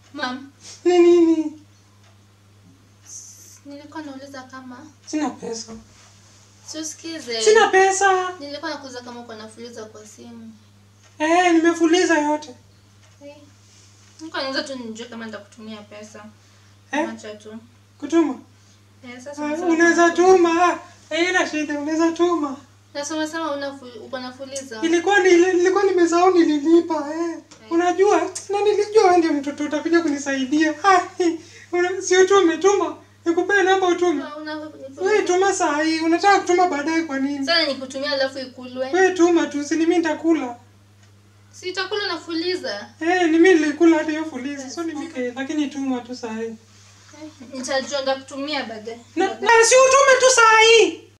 Mam, Ni nini? nilikuwa nauliza kama Sina pesa. siusikize. Sina pesa. Nilikuwa nakuuliza kama uko nafuliza kwa simu. Eh, nimefuliza yote. Hey. Nilikuwa nauliza tu nijue kama nitakutumia pesa. Eh? Acha tu. Kutuma. Eh, sasa Ah, umesema Unaweza kama- tuma. Eh, ila shida unaweza tuma. Sasa umesema unafu- uko nafuliza. Ilikuwa ni nilikuwa nimesahau nililipa eh. Unajua na nilijua wewe ndio mtoto utakuja kunisaidia. Ah, una- si utume tuma. Nikupee namba utume. Ah, una- Wewe tuma saa hii. Unataka kutuma baadaye kwa nini? Sasa nikutumia alafu ikulwe. Wewe tuma tu, si ni mimi nitakula. Si itakula nafuliza. Eh, ni mimi nilikula hata hiyo fulizi. So ni mimi lakini tuma tu saa hii. Nitajua ngakutumia baadaye. Na, na si utume tu saa hii.